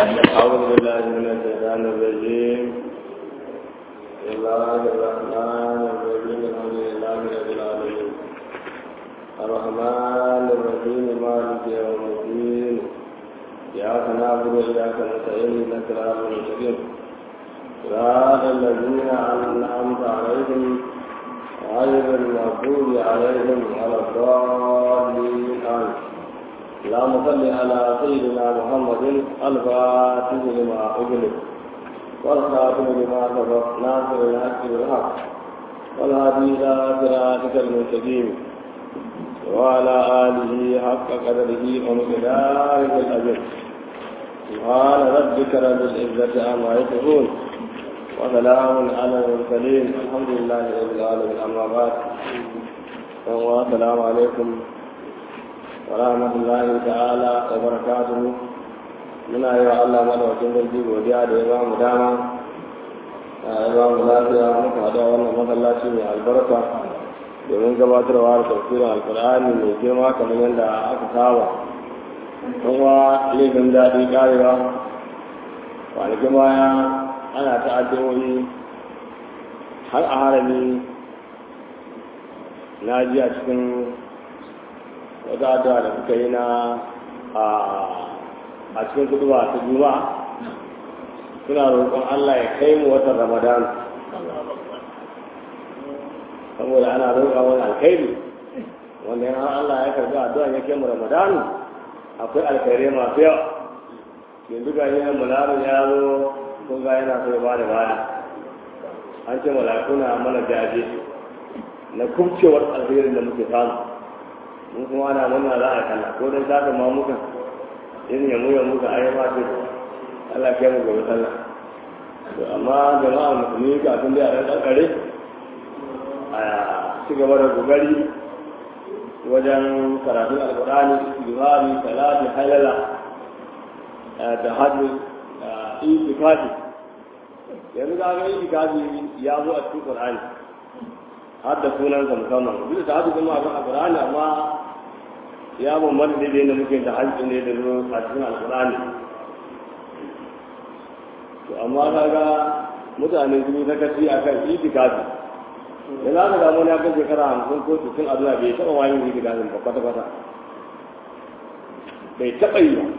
أعوذ بالله من الشيطان الرجيم بسم الله الرحمن الرحيم الحمد لله رب العالمين الرحمن الرحيم مالك يوم الدين إياك نعبد وإياك نستعين إنك صراط المستقيم صراط الذين أنعمت عليهم غير المغضوب عليهم ولا الضالين آمين اللهم صل على سيدنا محمد الفاتح لما أغلق والخاتم لما سبق ناصر الحق بالحق والهادي إلى صراطك المستقيم وعلى آله حق قدره ومقداره الأجر سبحان ربك رب العزة عما يصفون وسلام على المرسلين الحمد لله رب العالمين أما بعد السلام عليكم ورحمة الله تعالى وبركاته muna yi wa Allah madawacin sarki godiya da ya ba mu dama ya ba mu lafiya muka haɗu a wannan masallaci mai albarka domin gabatarwa da tafsirin alkur'ani mai girma kamar yadda aka saba kuma laifin daɗi ƙarewa kwanakin baya ana ta addu'o'i har a harami na ji a cikin wata addu'a da suka yi na a cikin kudu ba ta juma'a suna roƙon Allah ya kai mu watan ramadan saboda ana roƙa wani alkhairi wanda yana Allah ya karɓi addu'a ya kai mu ramadan akwai alkhairai masu yawa yanzu ga yi yan mularin ya zo kun ga yana so ya ba da baya an ce malakuna mana jaje na kubcewar alkhairin da muke samu mun kuma ana murna za a kalla ko don saka ma muka irin ya muya muka ayi ma ce Allah kai mu gobe sallah to amma jama'a musulmi kafin dai a ɗan ƙanƙare a ci gaba da kokari wajen karatun alƙur'ani istighfari salati halala da hajji itikafi yanzu ga ga itikafi ya zo a cikin qur'ani har da sunansa musamman duk da hajji kuma a qur'ani amma ya bambanta da yadda muke da hajji ne da zo a cikin alkur'ani to amma kaga mutane sun yi sakaci a kan itikafi da za ka damu ya kan shekara hamsin ko sittin a zuwa bai taɓa wani itikafin ba kwata kwata bai taɓa yi ba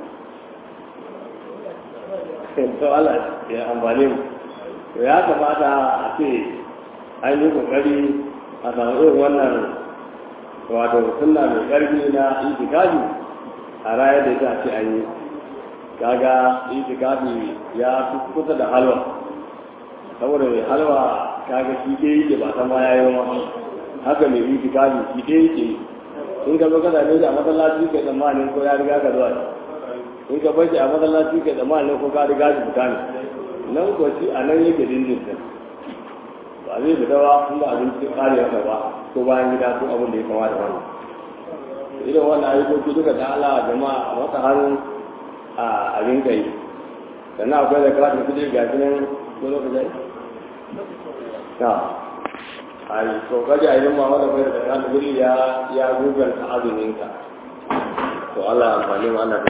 to Allah ya amfani mu to ya kamata a ce an yi kokari a samu irin wannan wato sunna mai ƙarfi na itikafi a rayar da ita ce an yi kaga itikafi ya fi kusa da halwa saboda mai halwa kaga shi ke yake ba san ma ya yi ma haka mai itikafi shi ke yake in ka zo ka same shi a masallaci kai tsammanin ko ya riga ka zuwa in ka bar shi a masallaci kai tsammanin ko ka riga shi fita ne nan ko shi a nan yake dindin ba zai fita ba in ba abinci kare masa ba ko bayan gida ko abin da ya kama da wannan irin wannan ayyukoki duka da Allah jama'a a wata hannu a abin kai sannan akwai da kawai kudi ga shi nan ko lokacin na a yi kokaji a yi ma wanda bai da kawai kudi ya ya gugar ta azumin ka to Allah ya amfani mu Allah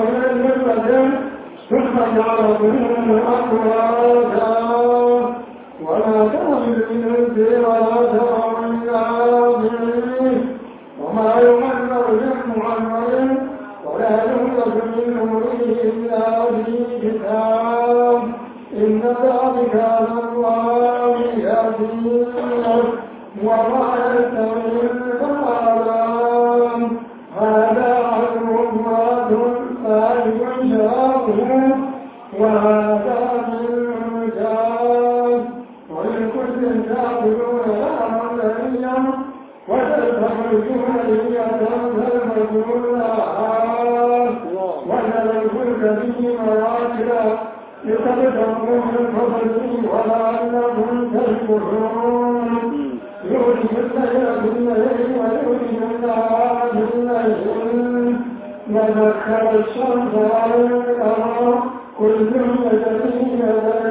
ثم جعل منهم أقواتا ولا تحمل من البر ولا ترى من آخره وما يمنع من معمر ولا يملك من نوره إلا في كتاب إن ذلك على الله يسير وما يستوي الأعلام هذا عدو مراد ثالث شرابه وهذا من جاد ولكل تأكلون لحما ذريا وتستخرجون لحية تلبسون وترى الفلك به مواكب لتبتغوا من فضله ولعلكم تشكرون يولد الليل بالليل ويولد النهار بالليل وذكر الشمس والقمر كل يجري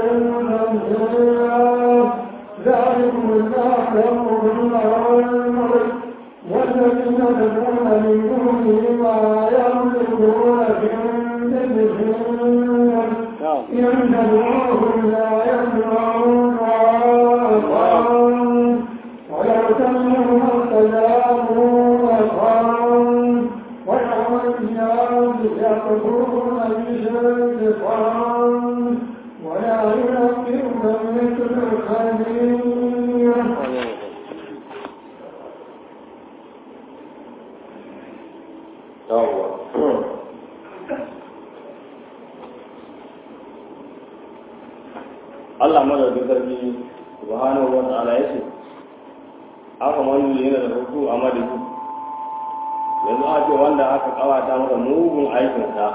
مسيرا ذلكم الله ربكم الملك والذين تدعون من دونه ما يملكون من مثل إن تدعوهم لا يسمعون ولو سمعوا ما استجابوا لهم ويوم القيامة يكفرون بالشرك ولا ينبئك مثل خبير yawwa Allah madaukin sarki subhanahu wa ta'ala ya ce aka manu yana da hutu a madadi yanzu a ce wanda aka kawata masa mugun aikinsa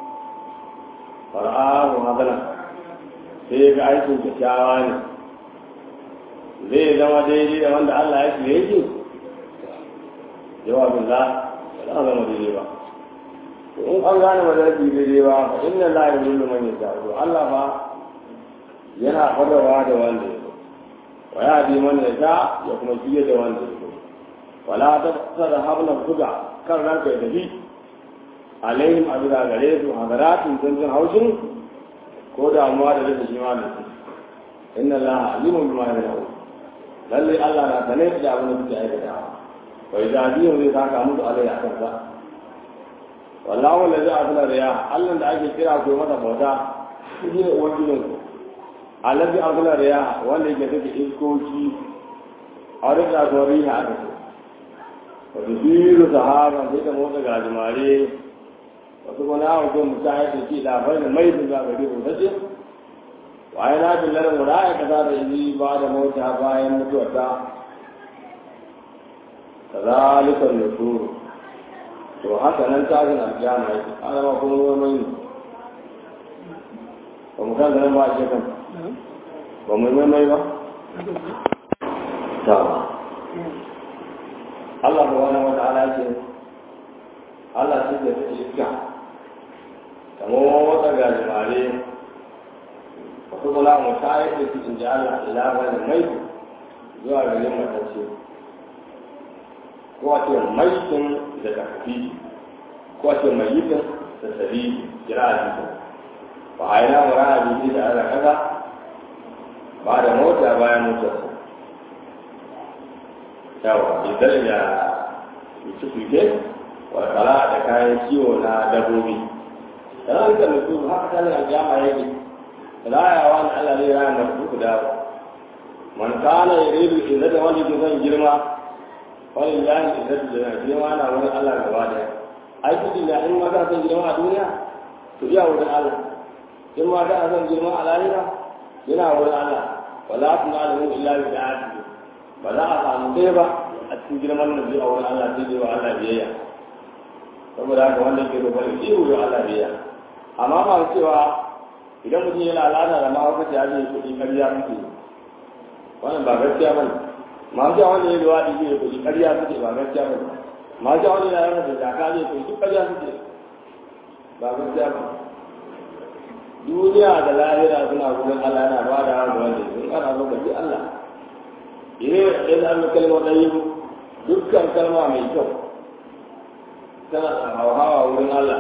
fara'ahu hasana sai ga aikin kyakkyawa ne zai zama daidai da wanda Allah ya ce yake jawabin la ba za a zama daidai ba in an gane ba zai daidai ba fa inna la yuzillu man yasha Allah ba yana fadawa da wanda ya so wa ya bi man yasha ya kuma fiye da wanda ya so wala ta tsara habla buga kan ranka ya tafi alaihim abida gare su hadaratun tantan haushin ko damuwa da rasa shi ma da su inna allaha alimun bima yasha lalle Allah na sane da abin da suke aikatawa wa idadiyun zai saka musu alai a kansa wallahu la ja'a fil riya Allah da ake kira ko mata bauta shi ne ubangijin ku allazi azla riya wanda yake take iskoki a rika ko riha aka ce wa tusiru sahaba sai da motsa gajimare wasu kuma na wajen mutane da ke labarin mai da za ka rika sace wa yana billar muraya kaza da yi ba da mota bayan mutuwarta kazalika nusuru to haka nan tashin alkiyama yake ana ma kuma ruwan mai ba mu kan nan ba a kan ba mu mai mai ba ta Allah ba wani wata ala ce Allah ce da ta iska kamar wata gajimare wasu kula mu tayar da su in ji Allah ila ba da mai zuwa garin matacce ko a ce maitin da tafi ko a ce maitin da sabi kira a jikin ba a yi na mura a jiki da ana kaza ba da mota bayan motarsa yawa idan ya yi fike wa kala da kayan kiwo na dabbobi kana rika mutu haka tana a jama yake rayawa na Allah zai raya masu ku dawo man kana yuridu izzata wanda ke son girma wani lahi izzatu da girma na wani Allah gaba daya ai kudi da in ma ka son girma a duniya to iya wurin Allah in ma ka son girma a lahira yana wurin Allah wala tunalu illa bi da'ati ba za a samu dai ba a cikin girman da zai a wurin Allah sai dai wa Allah biyayya saboda haka wanda ke roƙon shi wurin Allah biyayya amma ba cewa idan mutum yana al'ada da mahaukaci ya zai kuɗi ƙarya suke wannan ba gaskiya ba ne masu jawo wanda ya zuwa da zai kuɗi ƙarya suke ba gaskiya ba ne masu jawo wanda ya yana da jaka zai kuɗi duk ƙarya suke ba gaskiya ba duniya da lahira suna gudun Allah yana ba da hannu wanda sun ana so ka bi Allah ire da an kalmar ɗayi dukkan kalma mai kyau tana hawa wurin Allah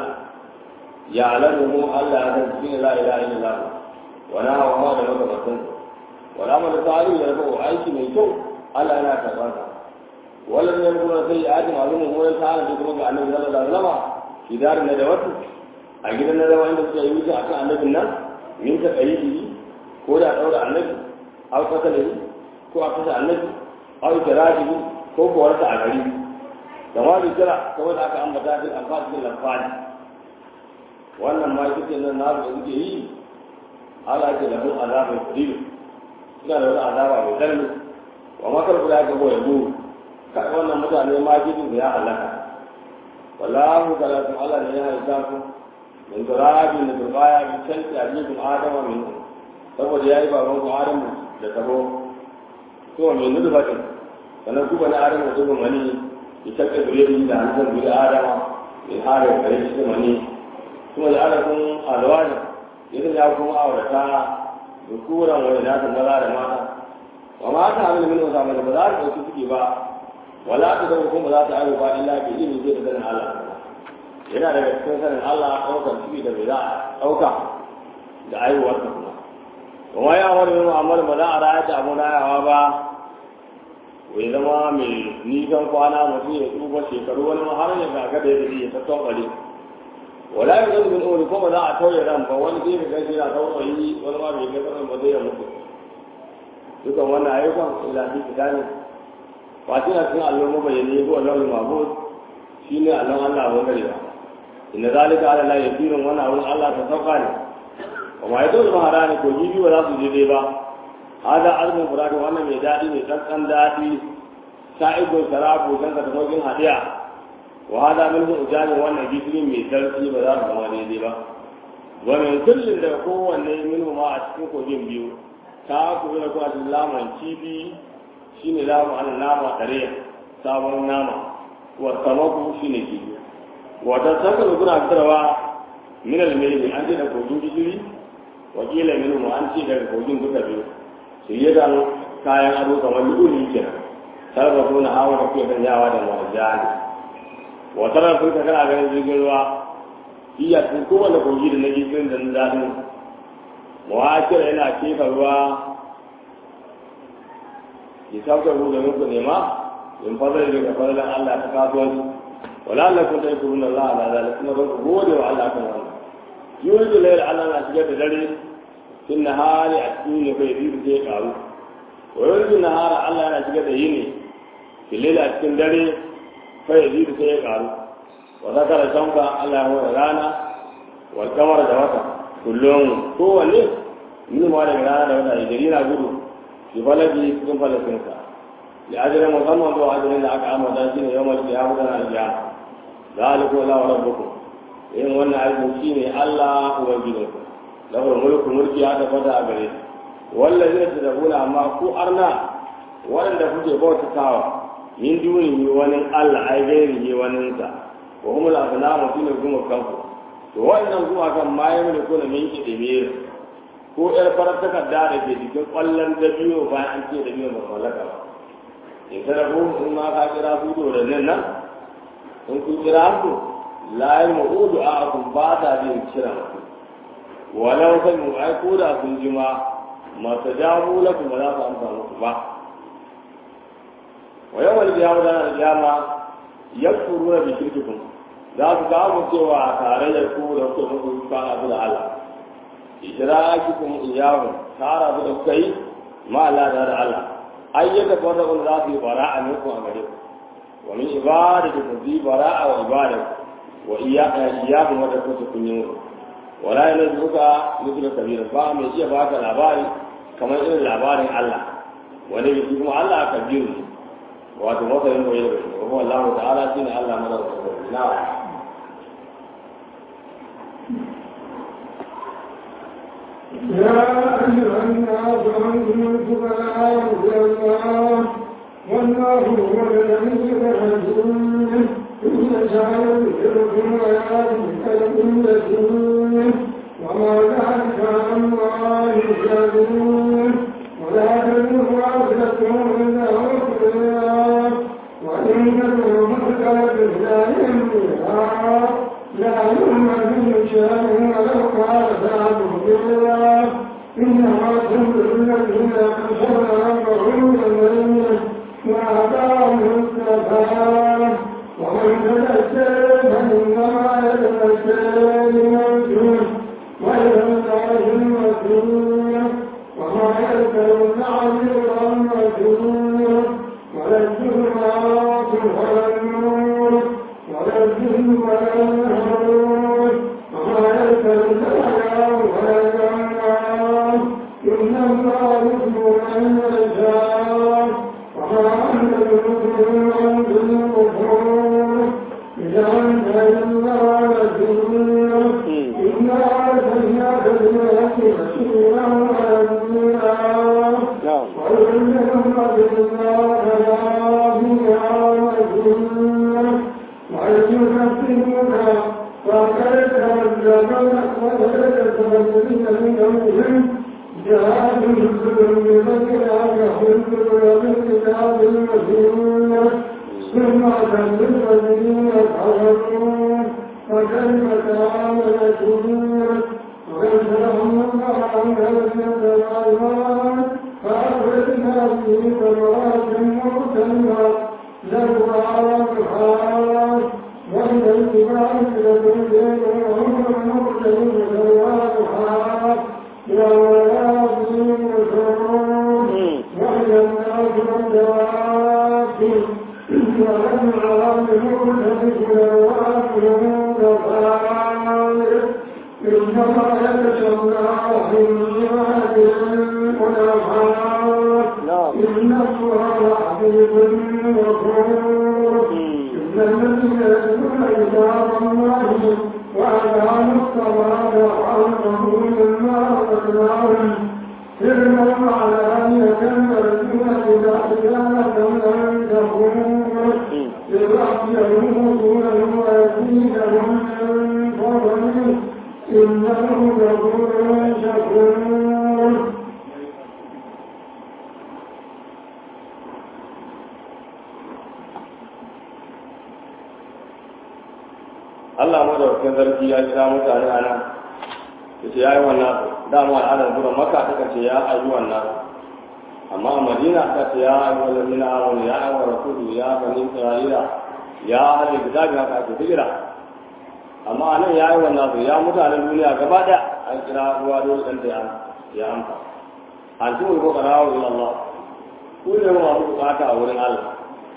ya alamu Allah ya san cikin la ilaha illallah wa na hawa da makamantan wala mal salih ya rabu aiki mai kyau Allah yana karɓar sa wala ne kuma sai ya ji malumin wurin ta'ala da kuma ga annabi sallallahu alaihi wasallam idarin da wasu a gidan na zama inda suka yi wuce akan annabin nan min ta qaribi ko da daura annabi aw kasalihi ko a kasa annabi aw jarabihi ko ko warta a gari da ma kira saboda aka ambata fil anfal fil anfal wannan ma kike nan na da suke yi ala ce da mun azabin kudin suna da wani azaba mai tsanani wa makar guda ga goya mu kai wannan mutane ma gidan ya halaka wallahu kalakum ala ne ya halaka ku min turabi min turbaya min shalti ajikum adama min saboda yayi baban ku adamu da tabo to min nudbatin sannan ku bani adamu da zuban mani ya shakka zuriyar da hannun zuriyar adama min harin kare shi da mani kuma da alakun alwani yadda ya kuma aurata da kuran wani nasa maza da mata wa mata hamil min wasa mai ba za ta ɗauki suke ba wala ta zama kuma za ta ayo ba illa bi ilimi zai da sanin Allah yana daga cikin sanin Allah ɗaukar ciki da bai za a ɗauka da aiwuwar ta kuma kuma ya wani yin mu'amala ba za a rayar da abu rayawa ba wai zama mai nisan kwana mutum ya tsufa shekaru wani har ya gaga da ya ya tattaɓare wala ya zai bin uri kuma za a tauye ran ba wani zai ga shi na taurayi wani ma bai ga tsarin ba zai mutu dukan wannan ayyukan ila fi kitani ba shi na cikin allon mabayani ko allon mabud shi ne allon allah wani gari ba inda zalika ala la yasirin wannan abun allah ta sauka ne kuma ya zo mahara ne ko jibi ba za su je dai ba hada azumin furadi wannan mai daɗi mai tsantsan daɗi sa'ibun sarabu don ka tafi hadiya wa hada min ujani wannan gishiri mai sarki ba za su zama daidai ba wa min kullin da kowanne min ma a cikin kogin biyu ta ku da kuma cikin laman kifi shine lamu an nama tare sabon nama wa samaku shine kifi wa ta saka da kuna fitarwa min al-mayli an ce da kogin gishiri wa kila min mu an ce daga kogin duka biyu su yi da kayan ado kamar lulu kenan sarrafa na hawa da kuke sanyawa da marjani wata ran sun ka kana ganin jirgin ruwa iya sun kowane kogi da na jirgin da na daɗin mawakira yana kefa ruwa ya sauka ruwa domin ku nema in fadar da ka fadar Allah ta kasuwanci wala Allah kun dai kurun Allah ala zalika kuma don ku gode wa Allah kan wannan yuri layl Allah na shigar da dare fin nahari a cikin ne kai biyu sai karu wa yuri nahara Allah yana shigar da yini fil a cikin dare kai biyu sai ya karu wa zakara shamka Allah ya rana wal kamar da wata kullum kowanne min ma daga rana da wata gari na gudu fi falaki cikin falakinsa da ajirin musamman zuwa ajirin da aka amata shi ne yawan da ya mutu na aljiya za a liko la wa rabbukum yin wannan aikin shi ne Allah ubangijinku lahu mulku mulki ya tabbata a gare wallazi ne tadabuna amma ku arna waɗanda kuke bautatawa min duni wani Allah ai gairi ne wani sa wa hum la asnamu shine kuma kanku to wannan kuma kan ma ya mulku na min kidimir ko yar farar takarda da ke jikin kwallon dabiyo bayan an ce dabiyo ba mallaka ba in kada ko in ma ka kira su da nan nan in kun kira su la yamudu a'akum ba ta bin kira walau kan mu ai ko da kun jima mata jamu lakum ba za su amsa muku ba wa yawmal qiyamah da al-qiyama yakfuruna bi shirkikum za su ga mu cewa tarayyar ku da ku da ku kana da Allah ishrakikum iyahu tara da kai ma Allah da Allah ayyaka fara kun za su yi bara'a ne ku a gare ku wa min ibadatikum bi bara'a wa ibadatu wa iyyaka iyyakum wa da ku kun yi wala yana zuka mutu kabira ba mai iya baka labari kamar irin labarin Allah wani biki kuma Allah kabiru ne wato masarin koyi da shi kuma Allah ta'ala shine Allah madaukakin na يا أيها الناس أنتم الفقراء إلى الله والله هو الغني الحكيم إن يشاء يذهبكم ويأتي بخلق وما ذلك على الله بعزيز ولا تزر وازرة وزر أخرى وإن تدعو مثقلة لا يملكها لا يؤمن شيء ولو قال ذلك بالله إنما تنزل الذين Allah madaukakin sarki ya kira mutane a nan ya ce ya yi wannan dama al'adar zuwa maka ta ce ya ayi wannan amma a madina ta ce ya ayi wannan mina awon ya ayi wa rasulu ya bani isra'ila ya hali da zabi haka ake fikira amma a nan ya yi wannan ya mutanen duniya gaba da an kira ruwa dole ɗan da ya amsa an tumu ko karawa ila Allah ku ne masu bukata a wurin Allah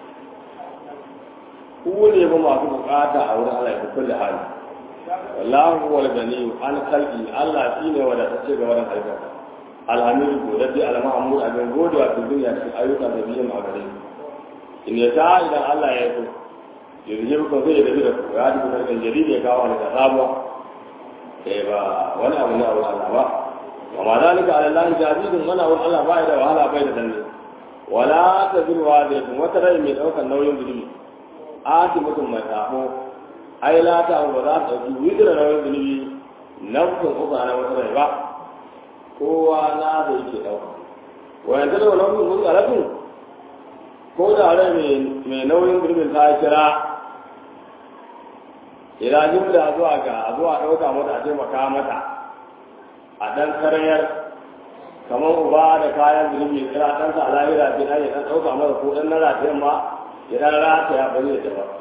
ku ne ba masu bukata a wurin Allah ya kulle hali wallahu wal gani an kalbi Allah shine wanda ta ce ga wannan halitta alhamdu godadi almahmud abin gode wa duniya cikin ayyuka da biyan a gare in ya ta idan Allah ya so yanzu ko zai da da ku ya duka kan jaridi ya kawo da sabuwa eh ba wani abu ne a wurin Allah ba wa ma zalika ala Allah jazidun mana wurin Allah ba da wahala bai da danne wala taziru wa da wata rai mai daukar nauyin zulmi ati mutum mai sabo ai lata ba za ta ɗauki widira na wani zunubi nafsin uku na wata rai ba kowa na da yake ɗauka wayan ta da wani nafsin uku alafin ko da rai mai nauyin zunubin ta kira ila jimla zuwa ga zuwa ɗauka mata a taimaka mata a ɗan karyar kamar uba da kayan zunubi kira ɗansa a lahira ce na ya ɗan ɗauka mata ko ɗan na ratayen ma ya ɗan rata ya bari da ba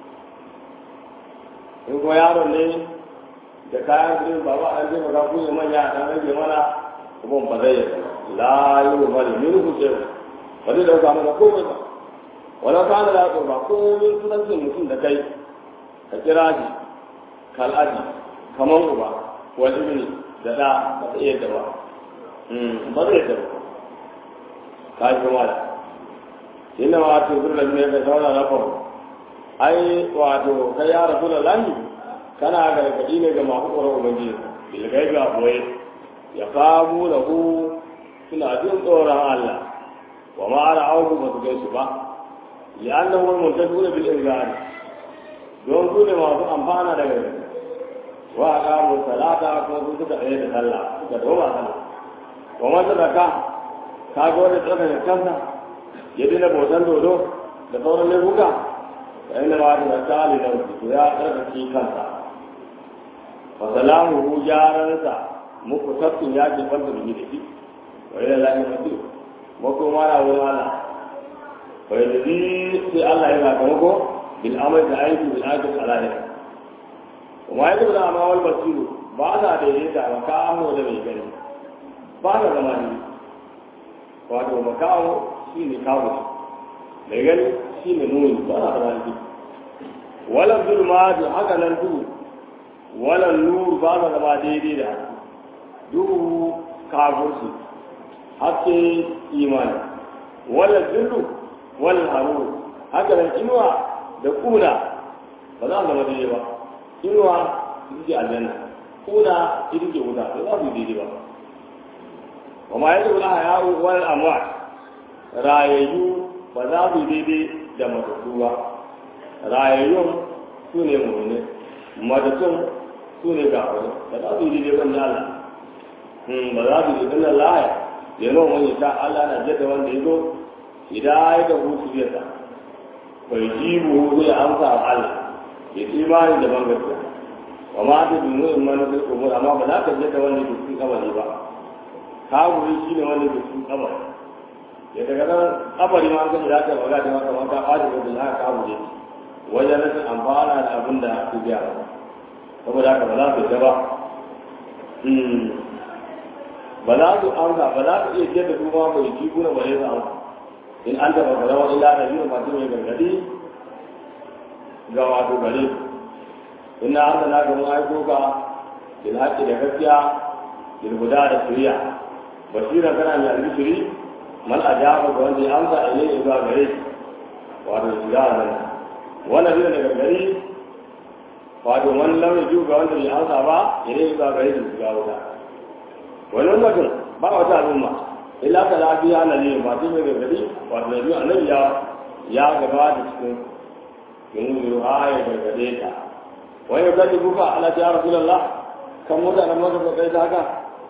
in kuma yaron ne da kayan zunubi ba ba an taimaka ku ne manya a ɗan rage mana kuma ba zai yi la yi wa bari min ku ce ba zai ɗauka mata komai ba wala kana da ba komai sunancin mutum da kai ka kira shi kal'aji kamar uba wal ibni da da ba ta iya da ba ba zai da ba ka yi kuma da inda ma wato zurna ne ka zauna na faru ai wato kai ya rasu da lani kana gargaɗi ne ga masu tsoron ubangiji bilgai ga boye ya famu da hu suna jin tsoron Allah wa ma'ana auku ba su gaisu ba li'annahu al-muntafi'una bil inzari don su ne masu amfana da gari wa a kawo salata kuma su suka tsaye da sallah suka doma sallah wa masu zaka ka ga wani tsaka da kansa ya dina bautan dodo da sauran laifuka da inda ba da tsali da su ya tsarkake kansa fa salamu hu jaransa muku tafkin ya ke fanta da shi wa ila lahi masu makoma na wurin Allah fa yadda sai Allah ya sakamako بالامر العين بالاجر على ذلك وما يدل على ما هو البصير بعد ذلك مكانه ده بيجري بعد زمان wato makawo shi ne kawo mai gani shi ne muni ba na fara shi walan zulma da haka nan duhu walan nuru ba na zama daidai da duhu kafirci haske imani walan zullu walan haruru haka nan inuwa da kuna ba za su zama daidai ba inuwa ita ce aljanna kuna ita ce wuta ba za su daidai ba wa ma yadda wani hayawu wani amwat rayayyu ba za su daidai da matattu ba rayayyun su ne mummune matattun su ne gafari ba za su daidai ban da Allah ba za su daidai da laya ya nuna wani ta Allah na jadda wanda ya zo idan ya ga hutu zai sa bai ji buhu zai amsa wa Allah ya ci imani da ban gaskiya wa ma ta dunu in mana sai umur amma ba za ka jadda wanda ke cikin kabari ba kawuri shi ne wanda ke cikin kabari ya daga nan kabari ma an kaji za ka yi magana maka maka ɓata da za ka kawure wajen rashin amfana da abin da su biya ba saboda haka ba za su yi ba ba za su amsa ba za su iya ce da su ma bai ji kuna ba zai su amsa in an taɓa fara wani ila da biyu masu mai gargadi ga wato gare su ina an sana ga mun aiko ka bil haƙƙi da gaskiya bil guda da shari'a basira kana mai albishiri man ajaba ga wanda ya amsa a yayin zuwa gare shi wato shiga nan wannan zai daga gari wato wani launin ju ga wanda bai amsa ba yayin zuwa gare shi shiga wuta wani mutum ba wata al'umma illa ka lafiya na ne ba tun daga gari wato da biyu annabi ya ya gaba da cikin yin zuru ha ya gargade ta wani ya kaji kuka ala ta ya rasulallah kan mutanen maka ba kai ta haka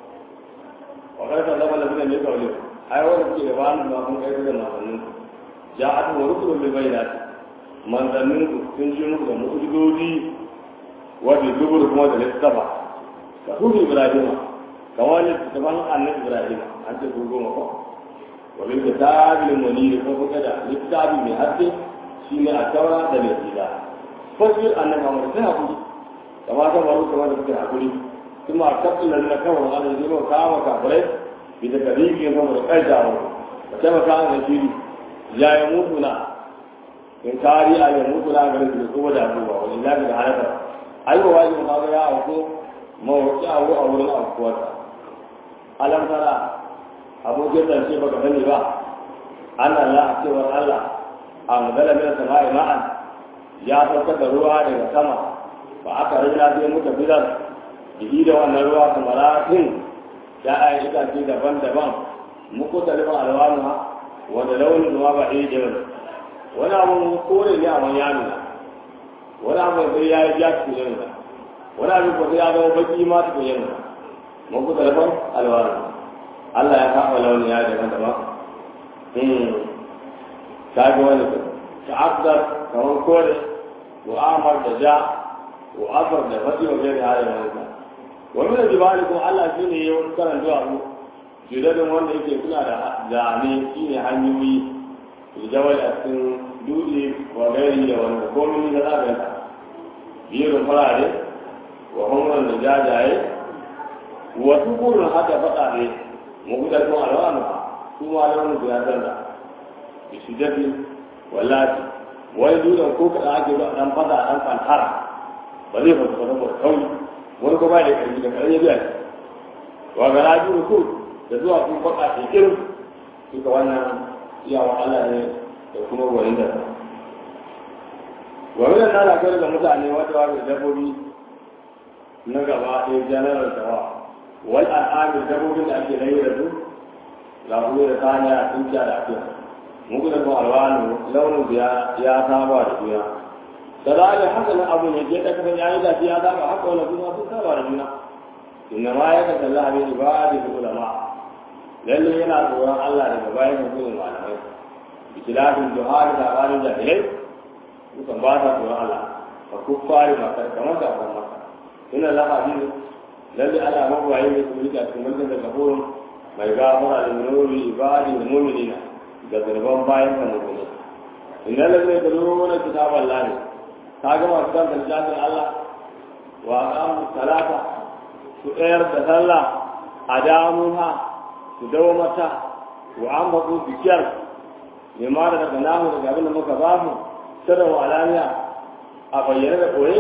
wa kai ta zama lafiya ne kawai ai wanda ke da wani ma kun kai da manzannin ya atu wa rusulun bil bayyinat manzannin ku sun ji muku da mu'jizoji wa bi zubur kuma da littafa ka hudu ibrahima ka wani littafan annabi ibrahima an ce su goma ko wa bil kitabil munir ko kuka da littafi mai haske shine a taura da mai tsira fasir annabi Muhammad sai hakuri kama ta baro kama da kuke hakuri kuma kafin nan na kawo Allah ne ba kawo kafirai bi da karibi ya zama da kai jawo ka taimaka an shiri ya yi mutu na in kari a yi mutu na garin da kuma da abubuwa wani lafi da halaka ai wa wajin ma ga ya auko mawaki abu a wurin aukuwarsa alam tara abokin zance ba ka sani ba an Allah cewar Allah a magana min sama'i ma'an ya saukar da ruwa daga sama ba aka rina sai muka bidar jiki da wannan ruwa kamaratin ya a yi itace daban-daban muku talibin alwanu ha wanda launin ruwa ba ɗaya da wani wani abu kore ne a wani yanu wani abu sai ya yi ja cikin yanzu wani abu ko sai ya zama baki ma cikin yanzu muku talibin alwanu Allah ya kafa launin ya daban-daban ta ga wani ta afdar kamar kore wa amar da ja wa afar da fadi wa gari hada wani wani da jibali kuma Allah shi ne yawan karan zuwa mu jidadin wanda yake suna da zane shi ne hanyoyi jawal a cikin dutse wa gari da wani komi da zaɓen ta biyun farare wa hannun da jajaye wa tukurin hada faɗa ne mu guda kuma alwanu su ma launin su ya canza bi shi dafi wallahi wani dutsen ko kaɗan ake zuwa ɗan fada ɗan fantara ba zai fasa fasa ba kauri wani kuma da ƙarfi da ƙarfi ya biya shi wa ga raji ruku da zuwa kun baka ce irin duka wannan iyawa Allah ne da kuma gwanin da sa gwamnan na na kai da mutane wata wata dabbobi na gaba ɗaya janaral tawa wal al'amir dabbobin da ake rayu da su lafiya da kanya a tunkiya da afiya muku da kuma alwanu launin ya ya saba da juna da za a haka nan abu ne ke da kasan yayi da ya saba haka wani kuma sun saba da juna inna ma ya kasa Allah bi ibadi da ulama lalle yana tsoron Allah daga bayan hukumin malamai ikilafin juhari da bayan jahilai sukan ba ta tsoron Allah fa kuffari maka kamar da kan maka inna la hadin lalle Allah mabuwaye ne su rika cikin mulkin da kafurun mai gafara da nuri ibadi da mu'minina da zarban bayan kan mu'mini inna lalle da nuna kitaban lahi ka ga masu kan littafin Allah wa aqamu salata su tsayar da sallah a damuha su dawo mata wa an baku bikiyar mai ma da daga nahu daga abin da muka ba su sirrin wa alaniya a bayyane da koye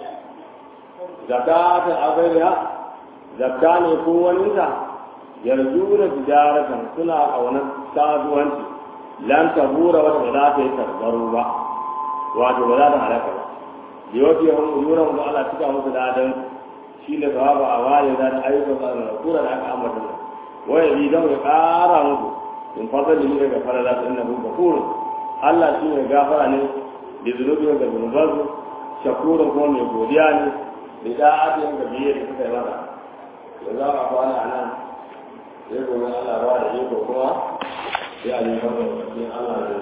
zakatan azariya zakka ne ko waninta yanzu da tijaratan suna ƙaunar kasuwanci lan tabura wata ba za ta yi tarbaro ba wato ba za ta halaka ba da yau fiye hun ujuran da Allah cika musu dadan shi ne sawaba a wale da ta ayyukan sa da kura da aka ambata nan waya bi zan ya ƙara musu in fasa da ni daga fara da inna hu gafurun Allah shi ne gafara ne da zunubin da zunubansu shakurun kuma mai godiya ne da da'atin da biyar da suka yi masa da za a kwana a nan sai gobe Allah ba da iko kuma sai a nemi fasa da Allah da